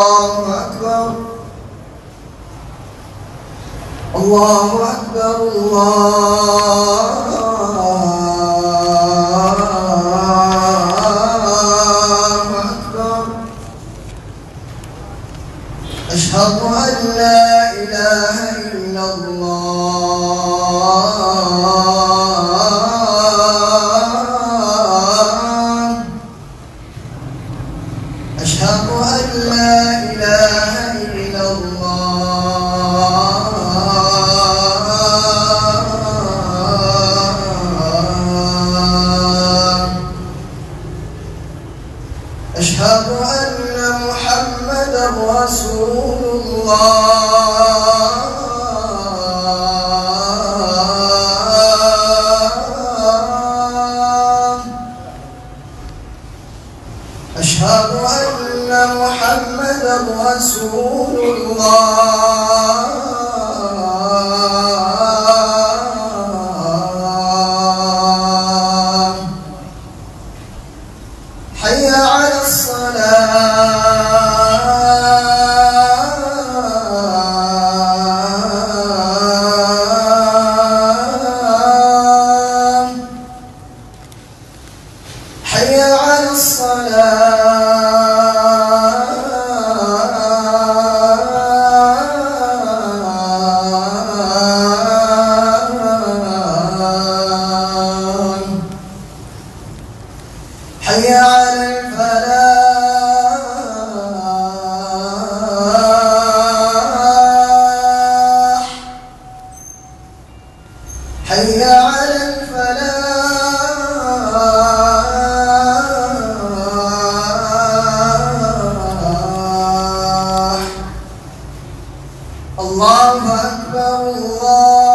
الله أكبر الله أكبر الله أكبر أشهد أن لا إله إلا الله أشهد أن لا إله إلا الله أشهد أن محمدا رسول الله أشهد أن محمدا رسول الله حي على الصلاة حي على الصلاة حي على الفلاح حي على الفلاح الله أكبر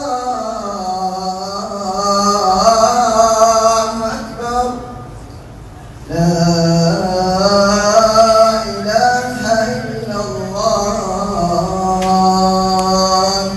الله أكبر لا إله إلا الله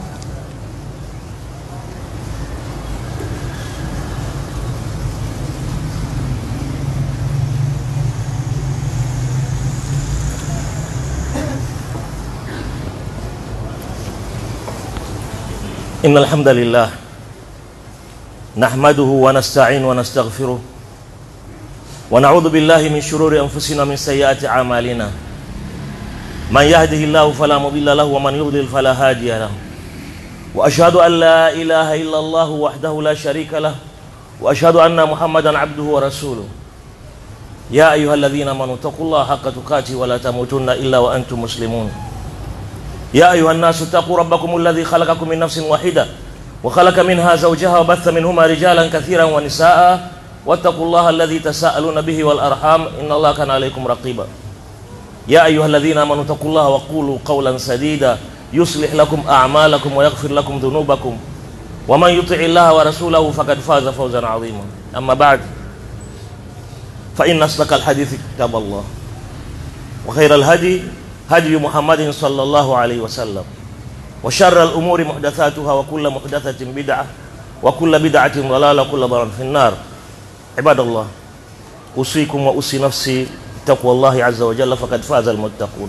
إن الحمد لله نحمده ونستعين ونستغفره ونعوذ بالله من شرور أنفسنا من سيئات أعمالنا من يهده الله فلا مضل له ومن يضلل فلا هادي له وأشهد أن لا إله إلا الله وحده لا شريك له وأشهد أن محمدا عبده ورسوله يا أيها الذين آمنوا اتقوا الله حق تقاته ولا تموتن إلا وأنتم مسلمون يا أيها الناس اتقوا ربكم الذي خلقكم من نفس واحدة وخلق منها زوجها وبث منهما رجالا كثيرا ونساء واتقوا الله الذي تساءلون به والأرحام إن الله كان عليكم رقيبا يا أيها الذين آمنوا اتقوا الله وقولوا قولا سديدا يصلح لكم أعمالكم ويغفر لكم ذنوبكم ومن يطع الله ورسوله فقد فاز فوزا عظيما أما بعد فإن أصدق الحديث كتاب الله وخير الهدي هدي محمد صلى الله عليه وسلم وشر الأمور محدثاتها وكل محدثة بدعة وكل بدعة ضلالة وكل ضلالة في النار عباد الله أوصيكم وأوصي نفسي تقوى الله عز وجل فقد فاز المتقون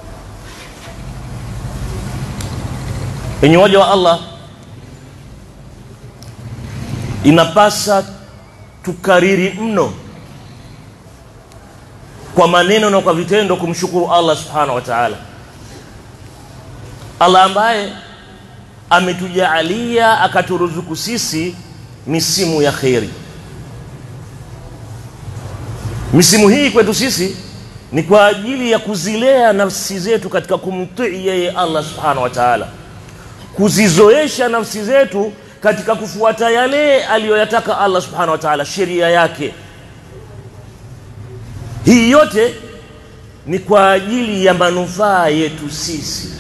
enyi waja wa allah inapasa tukariri mno kwa maneno na kwa vitendo kumshukuru allah subhanahu wa taala allah ambaye ametujaalia akaturuzuku sisi misimu ya kheri misimu hii kwetu sisi ni kwa ajili ya kuzilea nafsi zetu katika kumtii yeye allah subhanahu wa taala kuzizoesha nafsi zetu katika kufuata yale aliyoyataka allah subhanahu wa taala sheria yake hii yote ni kwa ajili ya manufaa yetu sisi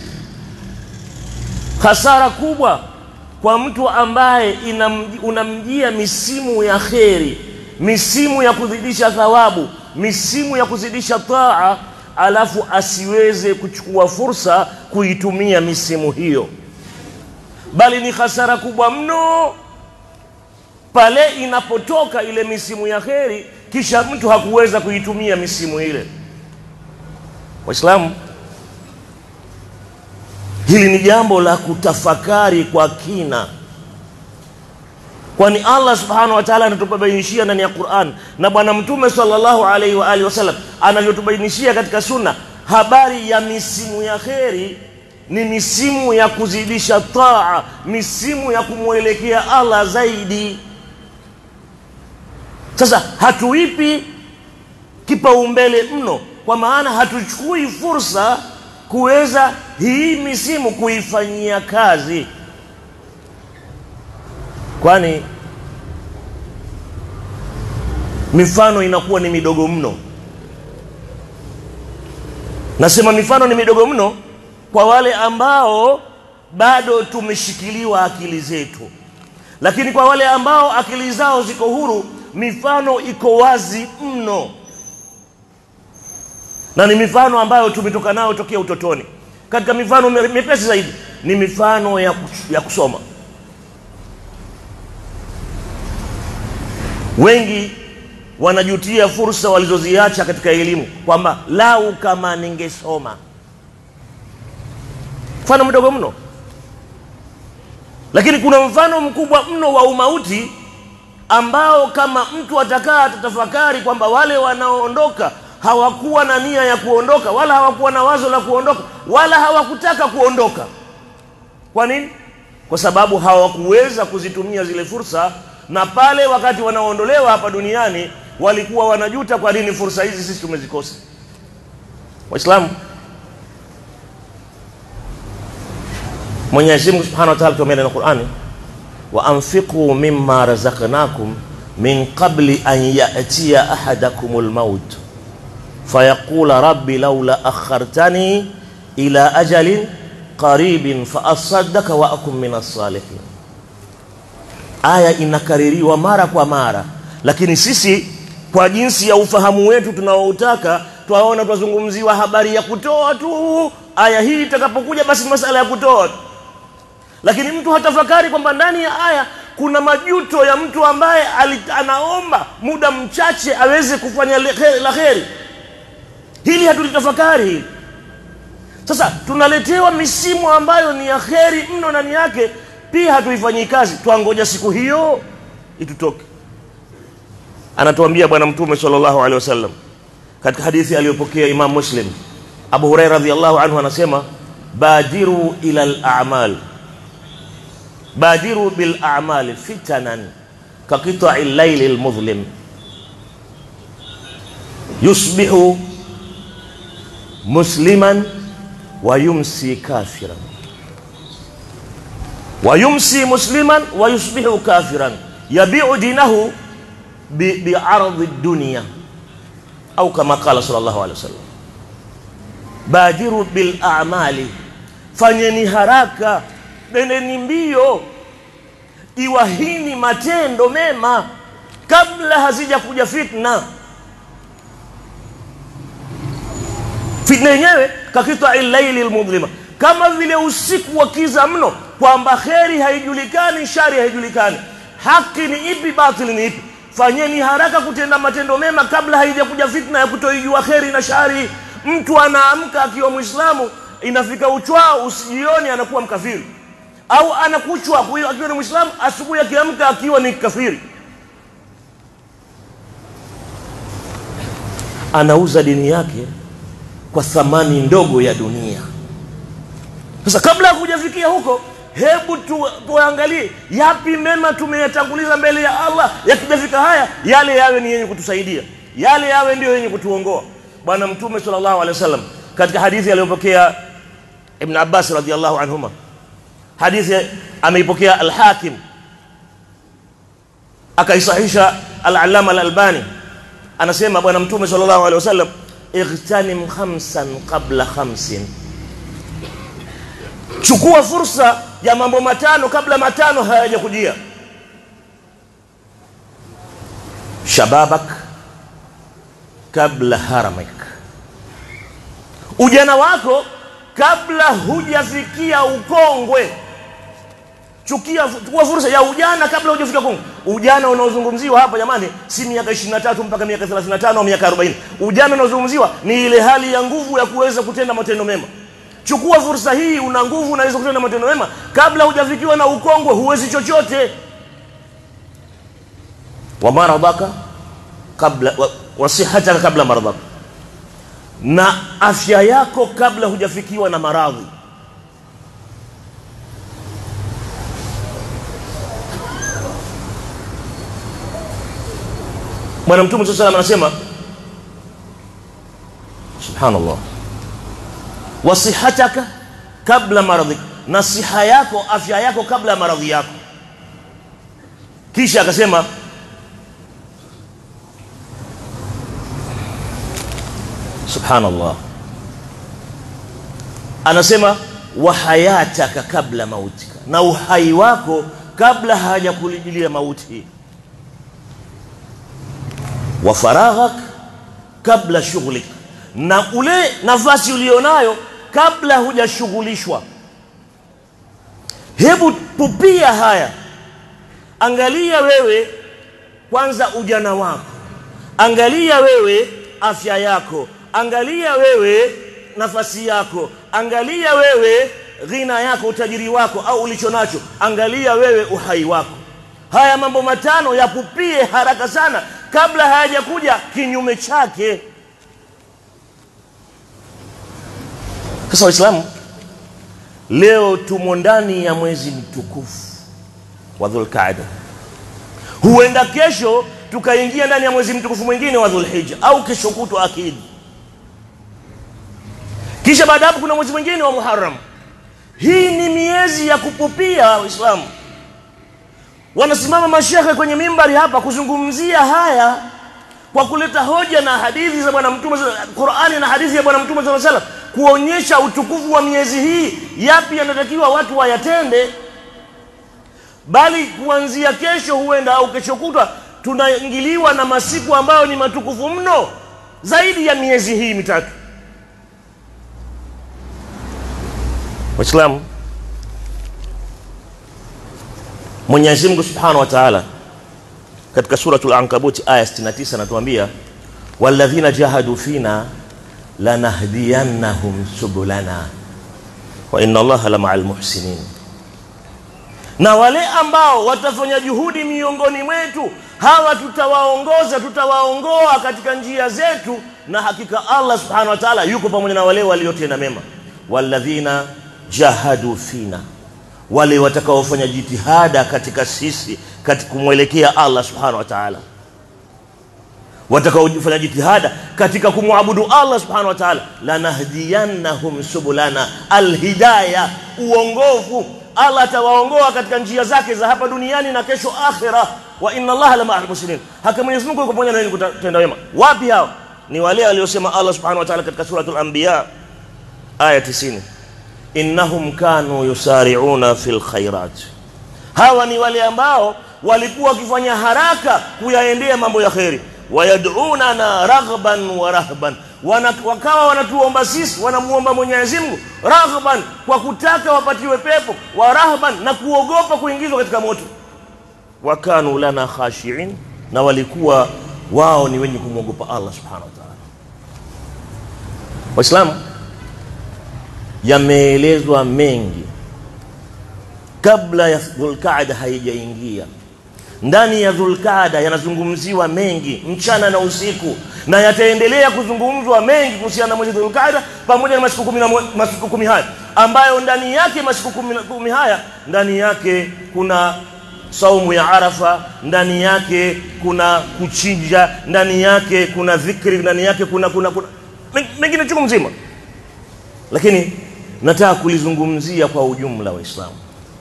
hasara kubwa kwa mtu ambaye inamji- unamjia misimu ya kheri misimu ya kuzidisha thawabu misimu ya kuzidisha taa alafu asiweze kuchukua fursa kuitumia misimu hiyo bali ni hasara kubwa mno pale inapotoka ile misimu ya kheri kisha mtu hakuweza kuitumia misimu ile Waislamu, hili ni jambo la kutafakari kwa kina, kwani Allah subhanahu wa ta'ala anatubainishia ndani ya Qur'an na Bwana Mtume sallallahu alaihi wa alihi wasallam anavyotubainishia katika Sunna habari ya misimu ya kheri ni misimu ya kuzidisha taa, misimu ya kumwelekea Allah zaidi. Sasa hatuipi kipaumbele mno, kwa maana hatuchukui fursa kuweza hii misimu kuifanyia kazi, kwani mifano inakuwa ni midogo mno. Nasema mifano ni midogo mno kwa wale ambao bado tumeshikiliwa akili zetu, lakini kwa wale ambao akili zao ziko huru, mifano iko wazi mno, na ni mifano ambayo tumetoka nayo tokea utotoni. Katika mifano mepesi zaidi ni mifano ya, ya kusoma. Wengi wanajutia fursa walizoziacha katika elimu, kwamba lau kama ningesoma. Mfano mdogo mno, lakini kuna mfano mkubwa mno wa umauti ambao kama mtu atakaa atatafakari kwamba wale wanaoondoka hawakuwa na nia ya kuondoka, wala hawakuwa na wazo la kuondoka, wala hawakutaka kuondoka. Kwa nini? Kwa sababu hawakuweza kuzitumia zile fursa, na pale wakati wanaondolewa hapa duniani walikuwa wanajuta, kwa nini fursa hizi sisi tumezikosa. Waislamu, Mwenyezi Mungu Subhanahu wa Ta'ala tuambia ndani ya Qur'ani, wa anfiqu mimma razaqnakum min qabli an ya'tiya ahadakumul maut fayaqula rabbi laula akhartani ila ajalin qaribin fa asaddaka wa akum min as-salihin. Aya inakaririwa mara kwa mara, lakini sisi kwa jinsi ya ufahamu wetu tunaoutaka twaona twazungumziwa habari ya kutoa tu. Aya hii itakapokuja, basi masala ya kutoa tu lakini mtu hatafakari kwamba ndani ya aya kuna majuto ya mtu ambaye anaomba muda mchache aweze kufanya la kheri. Hili hatulitafakari hili. Sasa tunaletewa misimu ambayo ni ya kheri mno ndani yake, pia hatuifanyii kazi, twangoja siku hiyo itutoke. Anatuambia Bwana Mtume sallallahu alaihi wasallam katika hadithi aliyopokea Imam Muslim, Abu Huraira radhiyallahu anhu anasema, badiru ila al-a'mal badiru bil a'mali fitanan ka qita'i al-layli al-mudhlim yusbihu musliman wa yumsi kafiran wa yumsi musliman wa yusbihu kafiran yabi'u dinahu bi bi'ardi ad-dunya au kama qala sallallahu alaihi wasallam badiru bil a'mali fanyeni haraka nendeni mbio, iwahini matendo mema kabla hazija kuja fitna. Fitna yenyewe kakita illaili almudhlima, kama vile usiku wa kiza mno, kwamba kheri haijulikani, shari haijulikani, haki ni ipi, batili ni ipi. Fanyeni haraka kutenda matendo mema kabla haijakuja fitna ya kutoijua kheri na shari. Mtu anaamka akiwa Mwislamu, inafika uchwao usijioni anakuwa mkafiri au anakuchwa akiwa ni Muislamu, asubuhi akiamka akiwa ni kafiri. Anauza dini yake kwa thamani ndogo ya dunia. Sasa kabla ya kujafikia huko, hebu tu, tuangalie yapi mema tumeyatanguliza mbele ya Allah. Yakijafika haya, yale yawe ni yenye kutusaidia, yale yawe ndio yenye kutuongoa. Bwana Mtume sallallahu alaihi wasallam katika hadithi aliyopokea Ibn Abbas radhiyallahu anhuma hadithi ameipokea Al-Hakim akaisahisha Al-Allama Al-Albani, anasema Bwana Mtume sallallahu alaihi wasallam, ightanim khamsan qabla khamsin, chukua fursa ya mambo matano kabla matano hayajakujia. Shababak kabla haramik, ujana wako kabla hujafikia ukongwe. Chukia, chukua fursa ya ujana kabla hujafika kongwe. ujana unaozungumziwa hapa jamani si miaka 23 mpaka miaka 35 au miaka 40 ujana unaozungumziwa ni ile hali ya nguvu ya kuweza kutenda matendo mema chukua fursa hii una nguvu unaweza kutenda matendo mema kabla hujafikiwa na ukongwe huwezi chochote wa maradhaka kabla wa, wasihataka kabla maradhaka na afya yako kabla hujafikiwa na maradhi bwana mtume saa salam anasema subhanallah wasihataka kabla maradhi na siha yako afya yako kabla ya maradhi yako kisha akasema subhanallah anasema wa hayataka kabla mautika na uhai wako kabla hajakulijilia mauti wa faraghak kabla shughlik na ule nafasi ulionayo kabla hujashughulishwa hebu pupia haya angalia wewe kwanza ujana wako angalia wewe afya yako angalia wewe nafasi yako angalia wewe ghina yako utajiri wako au ulicho nacho angalia wewe uhai wako haya mambo matano yapupie haraka sana kabla hayajakuja kinyume chake sasa waislamu leo tumo ndani ya mwezi mtukufu wa dhulqaada huenda kesho tukaingia ndani ya mwezi mtukufu mwingine wa dhulhija au kesho kutwa akidi kisha baada hapo kuna mwezi mwingine wa muharam hii ni miezi ya kupupia waislamu wanasimama mashehe kwenye mimbari hapa kuzungumzia haya kwa kuleta hoja na hadithi za bwana mtume Qur'ani na hadithi ya bwana mtume sallallahu alaihi wasallam kuonyesha utukufu wa miezi hii yapi yanatakiwa watu wayatende bali kuanzia kesho huenda au kesho kutwa tunaingiliwa na masiku ambayo ni matukufu mno zaidi ya miezi hii mitatu waislamu Mwenyezi Mungu Subhanahu wa Ta'ala katika suratul Ankabut aya 69 anatuambia walladhina jahadu fina lanahdiyannahum subulana wa inna Allaha la ma'al muhsinin na wale ambao watafanya juhudi miongoni mwetu hawa tutawaongoza tutawaongoa katika njia zetu na hakika Allah subhanahu wa ta'ala yuko pamoja na wale waliotenda mema walladhina jahadu fina wale watakaofanya jitihada katika sisi katika kumwelekea Allah subhanahu wa ta'ala watakaofanya jitihada katika kumwabudu Allah subhanahu wa ta'ala lanahdiyannahum subulana alhidaya uongofu Allah atawaongoa katika njia zake za hapa duniani na kesho akhira wa inna Allah la ma'al muslimin haka Mwenyezi Mungu yuko pamoja na wenye kutenda wema wapi hao ni wale waliosema Allah subhanahu wa ta'ala katika suratul anbiya aya 90 innahum kanu yusari'una fil khairat hawa ni wale ambao walikuwa wakifanya haraka kuyaendea mambo ya kheri wayad'unana raghban wa rahban Wana, wakawa wanatuomba sisi wanamuomba Mwenyezi Mungu raghban kwa kutaka wapatiwe pepo wa rahban na kuogopa kuingizwa katika moto wakanu lana khashiin na walikuwa wao ni wenye kumwogopa Allah subhanahu wa ta'ala waislamu yameelezwa mengi kabla ya Dhulqaada haijaingia. Ndani ya Dhulqaada yanazungumziwa mengi mchana na usiku, na yataendelea kuzungumzwa mengi kuhusiana na mwezi Dhulqaada pamoja na masiku kumi, na masiku kumi haya ambayo ndani yake masiku kumi, kumi haya ndani yake kuna saumu ya Arafa, ndani yake kuna kuchinja, ndani yake kuna dhikri, ndani yake kuna kuna, kuna mengine chungu mzima, lakini nataka kulizungumzia kwa ujumla Waislamu,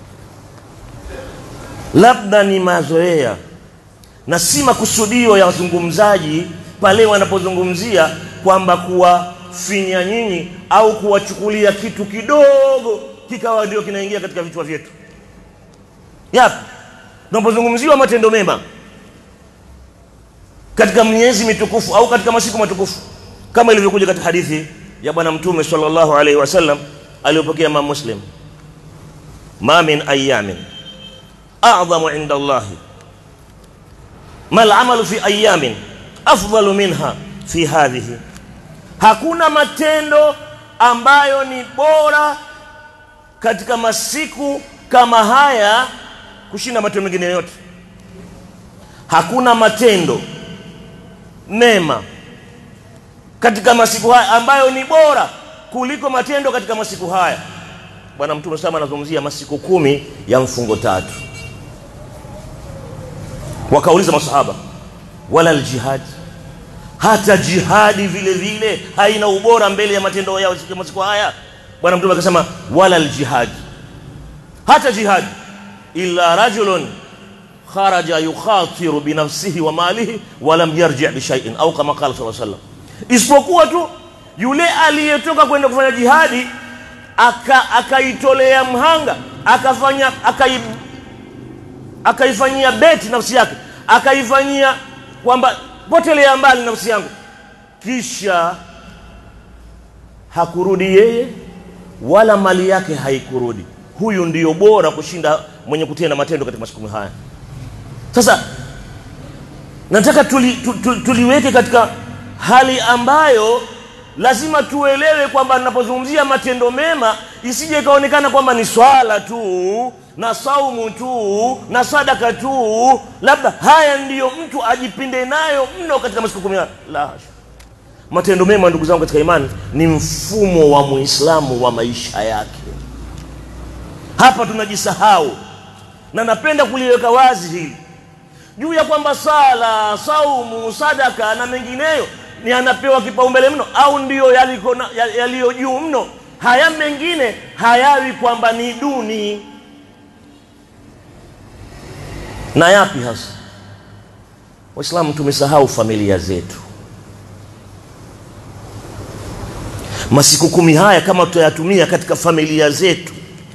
labda ni mazoea na si makusudio ya wazungumzaji pale wanapozungumzia kwamba kuwafinya nyinyi au kuwachukulia kitu kidogo kikawa ndio kinaingia katika vichwa vyetu. Yapi? Tunapozungumziwa matendo mema katika miezi mitukufu au katika masiku matukufu kama ilivyokuja katika hadithi ya bwana mtume sallallahu alaihi wasallam aliyopokea Imam Muslim, ma min ayamin a'dhamu inda Allah mal amalu fi ayamin afdalu minha fi hadhihi hakuna matendo ambayo ni bora katika masiku kama haya kushinda matendo mengine yote hakuna matendo mema katika masiku haya ambayo ni bora kuliko matendo katika masiku haya bwana mtume sama anazungumzia masiku kumi ya mfungo tatu wakauliza masahaba wala aljihad hata jihadi vile vile haina ubora mbele ya matendo ya masiku haya bwana mtume akasema wala aljihad hata jihad illa rajulun kharaja yukhatiru binafsihi wa malihi wa lam yarji bishaiin au kama qala sallallahu alaihi wasallam isipokuwa tu yule aliyetoka kwenda kufanya jihadi akaitolea aka mhanga akafanya akai akaifanyia beti nafsi yake akaifanyia kwamba potelea mbali nafsi yangu kisha hakurudi yeye wala mali yake haikurudi huyu ndiyo bora kushinda mwenye kutenda matendo katika masiku haya sasa nataka tuli, tu, tu, tuliweke katika hali ambayo lazima tuelewe kwamba ninapozungumzia matendo mema isije ikaonekana kwamba ni swala tu na saumu tu na sadaka tu labda haya ndiyo mtu ajipinde nayo mno katika masiku kumi la hasha matendo mema ndugu zangu katika imani ni mfumo wa muislamu wa maisha yake hapa tunajisahau na napenda kuliweka wazi hili juu ya kwamba sala saumu sadaka na mengineyo ni anapewa kipaumbele mno au ndiyo yaliyo juu mno haya mengine hayawi kwamba ni duni na yapi hasa waislamu tumesahau familia zetu masiku kumi haya kama tutayatumia katika familia zetu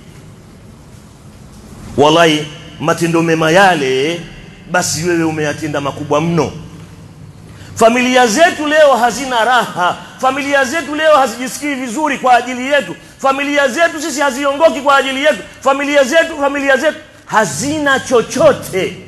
wallahi matendo mema yale basi wewe umeyatenda makubwa mno familia zetu leo hazina raha familia zetu leo hazijisikii vizuri kwa ajili yetu familia zetu sisi haziongoki kwa ajili yetu familia zetu familia zetu hazina chochote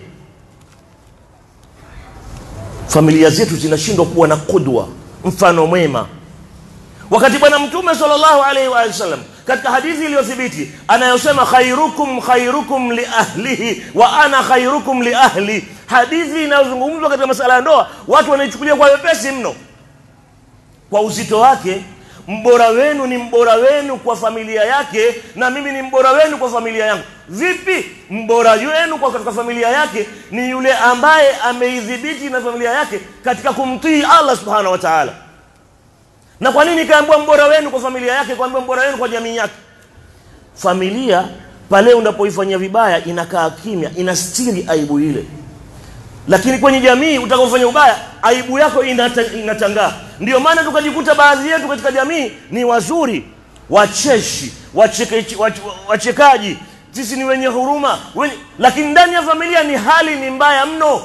familia zetu zinashindwa kuwa na kudwa mfano mwema wakati bwana mtume sallallahu alaihi wa sallam katika hadithi iliyothibiti anayosema khairukum khairukum li ahlihi wa ana khairukum li ahli hadithi inayozungumzwa katika masala ya ndoa watu wanaichukulia kwa wepesi mno kwa uzito wake mbora wenu ni mbora wenu kwa familia yake na mimi ni mbora wenu kwa familia yangu vipi mbora wenu kwa katika familia yake ni yule ambaye ameidhibiti na familia yake katika kumtii allah subhanahu wa taala na kwa nini kaambiwa mbora wenu kwa familia yake kaambiwa mbora wenu kwa jamii yake familia pale unapoifanyia vibaya inakaa kimya inastiri aibu ile lakini kwenye jamii utakapofanya ubaya aibu yako inata, inatangaa ndio maana tukajikuta baadhi yetu katika jamii ni wazuri wacheshi wacheke, wach, wachekaji sisi ni wenye huruma wenye, lakini ndani ya familia ni hali ni mbaya mno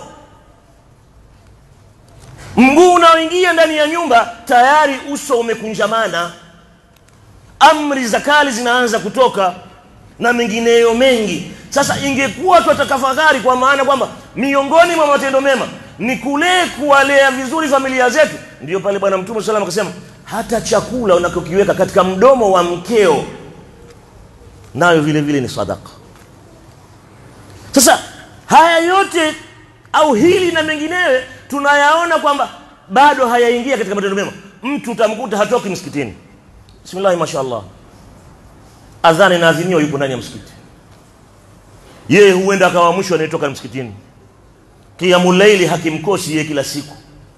mguu unaoingia ndani ya nyumba tayari uso umekunjamana amri za kali zinaanza kutoka na mengineyo mengi sasa ingekuwa tutatafakari kwa maana kwamba miongoni mwa matendo mema ni kule kuwalea vizuri familia zetu ndio pale bwana mtume salam akasema hata chakula unakokiweka katika mdomo wa mkeo nayo vile vile ni sadaka sasa haya yote au hili na mengineyo tunayaona kwamba bado hayaingia katika matendo mema mtu utamkuta hatoki msikitini bismillahi mashallah adhani naadhiniwa yupo ndani ya msikiti yeye huenda akawa mwisho anayetoka msikitini kiamulaili hakimkosi yeye kila siku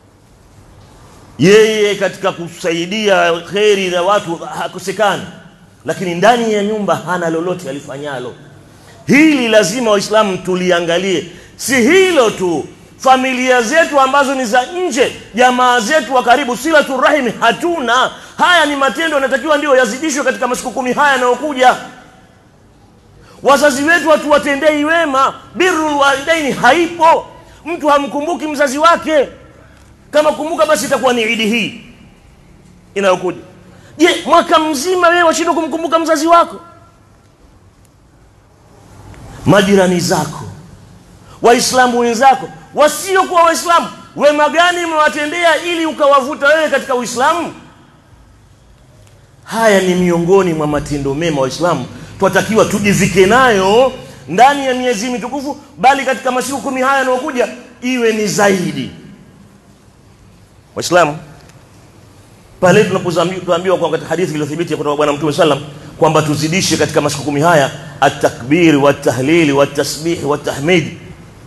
yeye katika kusaidia kheri na watu hakosekani lakini ndani ya nyumba hana lolote alifanyalo hili lazima waislamu tuliangalie si hilo tu familia zetu ambazo ni za nje jamaa zetu wa karibu silatu rahimi hatuna haya ni matendo yanatakiwa ndio yazidishwe katika masiku kumi haya yanayokuja wazazi wetu hatuwatendei wema birrul walidaini haipo mtu hamkumbuki mzazi wake kama kumbuka basi itakuwa ni idi hii inayokuja je mwaka mzima wewe washindwa kumkumbuka mzazi wako majirani zako waislamu wenzako wasiokuwa waislamu wema gani umewatendea ili ukawavuta wewe katika uislamu haya ni miongoni mwa matendo mema waislamu twatakiwa tujivike nayo ndani ya miezi mitukufu bali katika masiku kumi haya yanayokuja iwe ni zaidi waislamu pale tunapoambiwa kwa katika hadithi iliyothibiti kutoka bwana mtume sallam kwamba tuzidishe katika masiku kumi haya atakbiri watahlili watasbihi watahmidi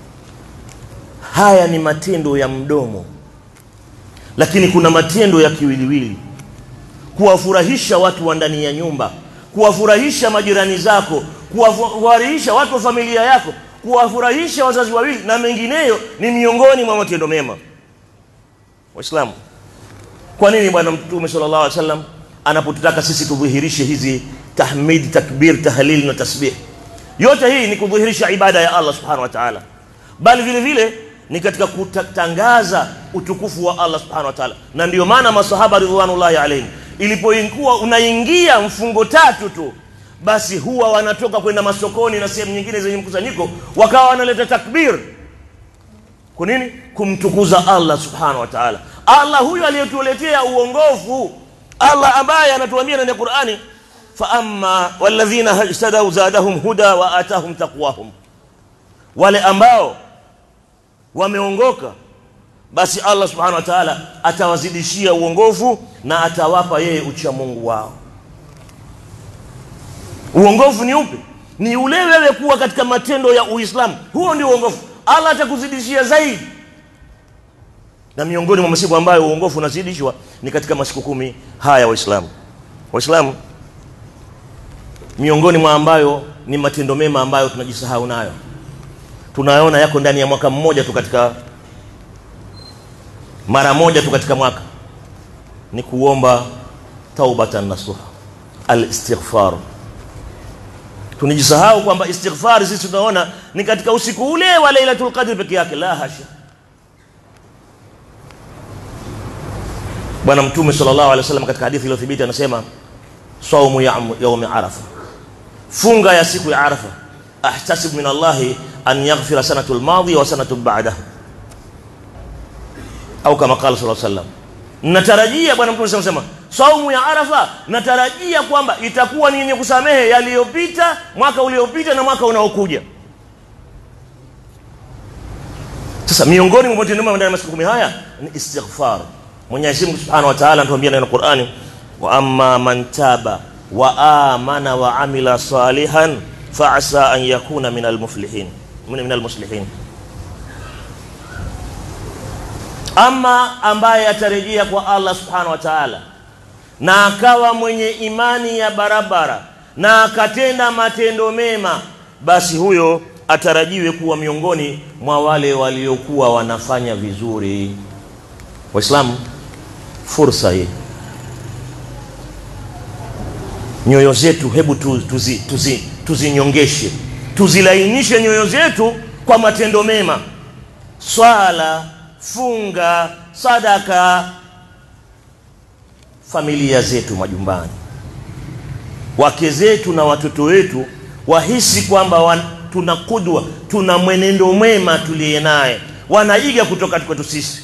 haya ni matendo ya mdomo lakini kuna matendo ya kiwiliwili kuwafurahisha watu wa ndani ya nyumba kuwafurahisha majirani zako kuwafurahisha watu wa familia yako kuwafurahisha wazazi wawili na mengineyo ni miongoni mwa matendo mema waislamu kwa nini bwana mtume sallallahu alaihi wasallam anapotutaka sisi tudhihirishe hizi tahmid takbir tahlil na tasbih yote hii ni kudhihirisha ibada ya Allah subhanahu wa ta'ala bali vile vile ni katika kutangaza utukufu wa Allah subhanahu wa ta'ala na ndio maana masahaba ridwanullahi alaihim ilipokuwa unaingia mfungo tatu tu basi huwa wanatoka kwenda masokoni na sehemu nyingine zenye mkusanyiko wakawa wanaleta takbir kwa nini kumtukuza Allah subhanahu wa ta'ala Allah huyu aliyetuletea uongofu Allah ambaye anatuambia ndani ya Qur'ani fa amma walladhina ihtadaw zadahum huda wa atahum taqwahum wale ambao wameongoka basi Allah subhanahu wa ta'ala atawazidishia uongofu na atawapa yeye ucha Mungu wao uongofu ni upi ni ule wewe kuwa katika matendo ya Uislamu huo ndio uongofu Allah atakuzidishia zaidi na miongoni mwa masiku ambayo uongofu unazidishwa ni katika masiku kumi haya waislamu waislamu miongoni mwa ambayo ni matendo mema ambayo tunajisahau nayo tunaona yako ndani ya mwaka mmoja tu katika mara moja tu katika mwaka ni kuomba taubatan nasuha al-istighfar tunajisahau kwamba istighfar sisi tunaona ni katika usiku ule wa Lailatul Qadr peke yake la hasha bwana mtume sallallahu alaihi wasallam katika hadithi iliyothibiti anasema saumu yaumi arafa funga ya siku ya arafa ahtasib min allahi an yaghfira sanatu almadhiya wa sanatu ba'daha au kama qala sallallahu alaihi wasallam natarajia bwana mtume anasema saumu ya arafa natarajia kwamba itakuwa ni yenye kusamehe yaliyopita mwaka uliopita na mwaka unaokuja sasa miongoni mwa matendo mema ndani ya masiku kumi haya ni istighfar Mwenyezi Mungu Subhanahu wa Ta'ala anatuambia ndani ya Qur'ani wa amma man taba wa amana wa amila salihan fa asa an yakuna min almuflihin min almuslihin ama ambaye atarejea kwa Allah Subhanahu wa Ta'ala na akawa mwenye imani ya barabara na akatenda matendo mema basi huyo atarajiwe kuwa miongoni mwa wale waliokuwa wanafanya vizuri waislamu fursa hii nyoyo zetu hebu tuzi, tuzi, tuzinyongeshe tuzilainishe nyoyo zetu kwa matendo mema swala funga sadaka familia zetu majumbani wake zetu na watoto wetu wahisi kwamba tuna kudwa tuna mwenendo mwema tuliye naye wanaiga kutoka kwetu sisi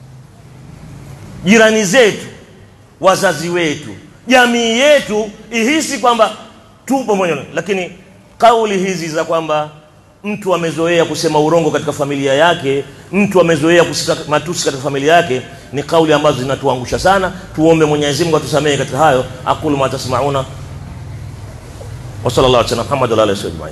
jirani zetu wazazi wetu jamii yetu ihisi kwamba tupo mwenyewe lakini kauli hizi za kwamba mtu amezoea kusema urongo katika familia yake mtu amezoea kusika matusi katika familia yake ni kauli ambazo zinatuangusha sana tuombe Mwenyezi Mungu atusamehe katika hayo aqulu ma tasmauna wa sallallahu alaihi wa Muhammad wa alihi wasallam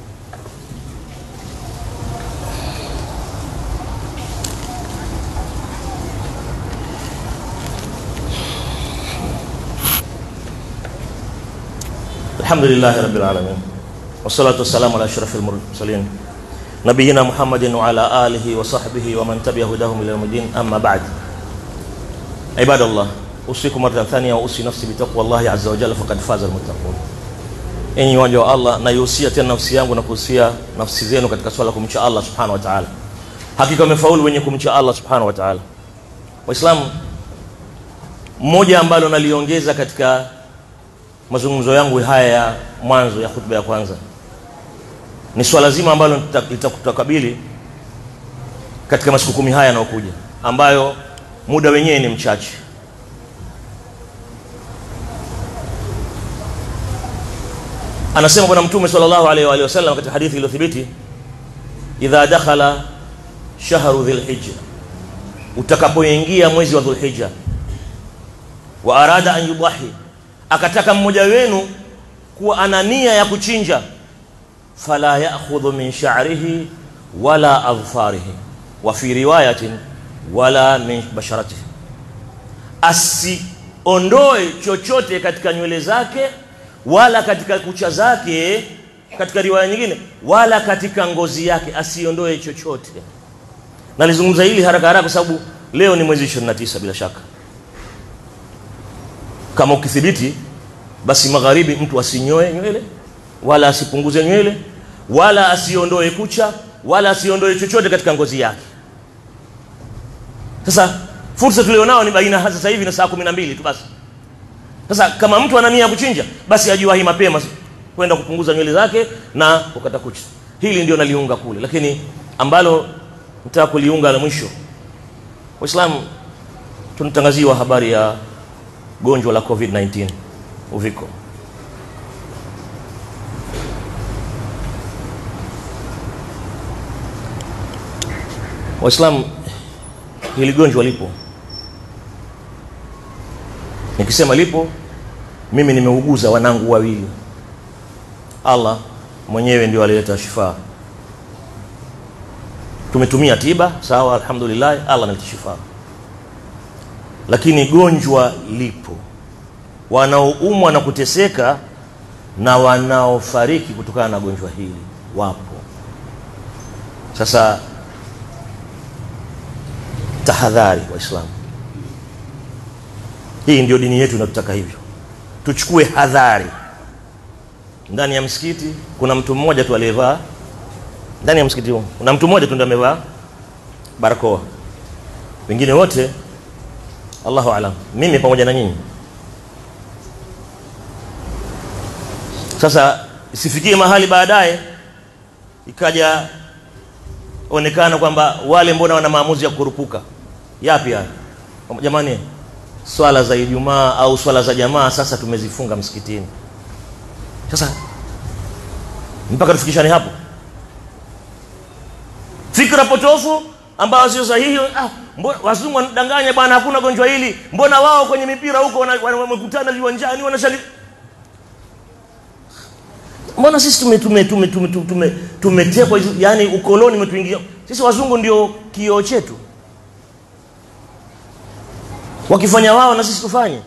الحمد لله رب العالمين والصلاة والسلام على أشرف المرسلين نبينا محمد وعلى آله وصحبه ومن تبع هداهم إلى يوم الدين أما بعد عباد الله أوصيكم مرة ثانية وأوصي نفسي بتقوى الله عز وجل فقد فاز المتقون enyi waja wa Allah naihusia tena nafsi yangu na kuhusia nafsi zenu katika swala kumcha Allah subhanahu wa ta'ala hakika wamefaulu wenye kumcha Allah subhanahu wa ta'ala waislamu mmoja ambalo naliongeza katika mazungumzo yangu haya ya mwanzo ya hutuba ya kwanza ni swala zima ambalo litakutakabili katika masiku kumi haya yanayokuja ambayo muda wenyewe ni mchache anasema bwana mtume sallallahu alaihi wa alihi wasallam katika hadithi iliyothibiti idha dakhala shahru dhilhijja utakapoingia mwezi wa dhulhijja wa arada an yudahi akataka mmoja wenu kuwa ana nia ya kuchinja fala ya'khudhu min sha'rihi wala adfarihi wa fi riwayatin wala min basharatihi asiondoe chochote katika nywele zake wala katika kucha zake katika riwaya nyingine wala katika ngozi yake asiondoe chochote nalizungumza hili haraka haraka kwa sababu leo ni mwezi 29 bila shaka kama ukithibiti basi magharibi mtu asinyoe nywele wala asipunguze nywele wala asiondoe kucha wala asiondoe chochote katika ngozi yake sasa fursa tulionao ni baina sasa hivi na saa 12 tu basi sasa kama mtu ana nia ya kuchinja basi ajiwahi mapema kwenda kupunguza nywele zake na kukata kucha hili ndio naliunga kule lakini ambalo nataka kuliunga la mwisho waislamu tunatangaziwa habari ya gonjwa la covid-19 uviko waislamu hili gonjwa lipo nikisema lipo mimi nimeuguza wanangu wawili allah mwenyewe ndio alileta shifaa tumetumia tiba sawa alhamdulillah allah analeta shifaa lakini gonjwa lipo wanaoumwa na kuteseka na wanaofariki kutokana na gonjwa hili wapo sasa tahadhari waislamu hii ndio dini yetu inatutaka hivyo tuchukue hadhari ndani ya msikiti kuna mtu mmoja tu aliyevaa ndani ya msikiti huu kuna mtu mmoja tu ndio amevaa barakoa wengine wote Allahu alam mimi pamoja na nyinyi sasa isifikie mahali baadaye ikaja onekana kwamba wale mbona wana maamuzi ya kurupuka yapi haya jamani swala za Ijumaa au swala za jamaa sasa tumezifunga msikitini sasa mpaka tufikishane hapo fikra potofu ambayo sio sahihi ah, mbona wazungu wanadanganya bwana hakuna gonjwa hili mbona wao kwenye mipira huko wamekutana viwanjani wanashali mbona sisi tume tume tume tume tume tumetekwa yani ukoloni umetuingia sisi wazungu ndio kioo chetu wakifanya wao na sisi tufanye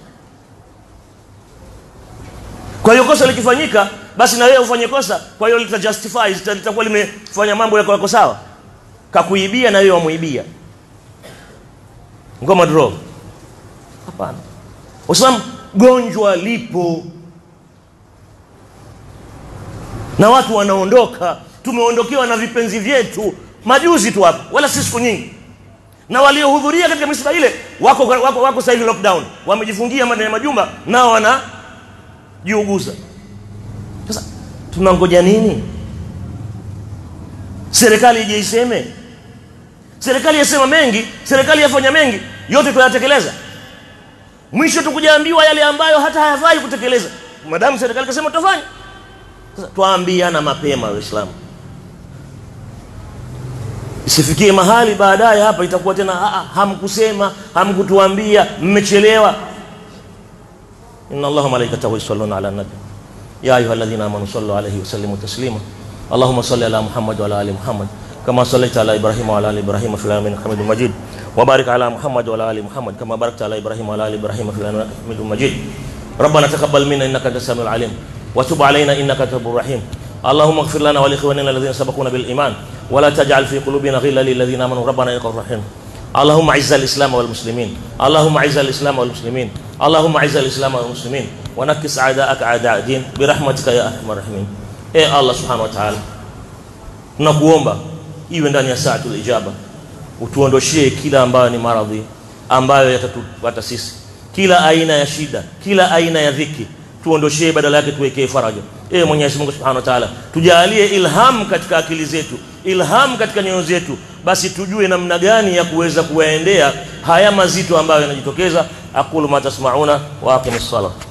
kwa hiyo kosa likifanyika basi na wewe ufanye kosa kwa hiyo lita justify litakuwa limefanya mambo yako yako sawa kakuibia na wewe wamuibia ngoma draw hapana Waislamu gonjwa lipo na watu wanaondoka tumeondokewa na vipenzi vyetu majuzi tu hapa wala si siku nyingi na waliohudhuria katika misiba ile wako wako, wako sasa hivi lockdown wamejifungia ndani ya majumba nao wanajiuguza sasa tunangoja nini serikali ije iseme serikali yasema mengi serikali yafanya mengi yote tunayatekeleza mwisho tukujaambiwa yale ambayo hata hayafai kutekeleza madamu serikali kasema tutafanya sasa tuambiana mapema waislamu isifikie mahali baadaye hapa itakuwa tena hamkusema hamkutuambia mmechelewa inna allaha malaikatahu yusalluna ala nabi ya ayuha alladhina amanu sallu alayhi wa sallimu taslima اللهم صل على محمد وعلى ال محمد كما صليت على ابراهيم وعلى ال ابراهيم في العالمين حميد مجيد وبارك على محمد وعلى ال محمد كما باركت على ابراهيم وعلى ال ابراهيم في العالمين حميد مجيد ربنا تقبل منا انك انت السميع العليم وتب علينا انك انت الرحيم اللهم اغفر لنا ولاخواننا الذين سبقونا بالايمان ولا تجعل في قلوبنا غلا للذين امنوا ربنا انك رحيم اللهم اعز الاسلام والمسلمين اللهم اعز الاسلام والمسلمين اللهم اعز الاسلام والمسلمين ونكس اعداءك اعداء الدين برحمتك يا ارحم الراحمين e allah subhanahu wa ta'ala tunakuomba iwe ndani ya saatul ijaba utuondoshie kila ambayo ni maradhi ambayo yatatupata sisi kila aina ya shida kila aina ya dhiki tuondoshee badala yake tuwekee faraja ee Mwenyezi Mungu Subhanahu wa Ta'ala tujalie ilham katika akili zetu ilham katika nyoyo zetu basi tujue namna gani ya kuweza kuwaendea haya mazito ambayo yanajitokeza aqulu ma tasmauna wa aqimis salat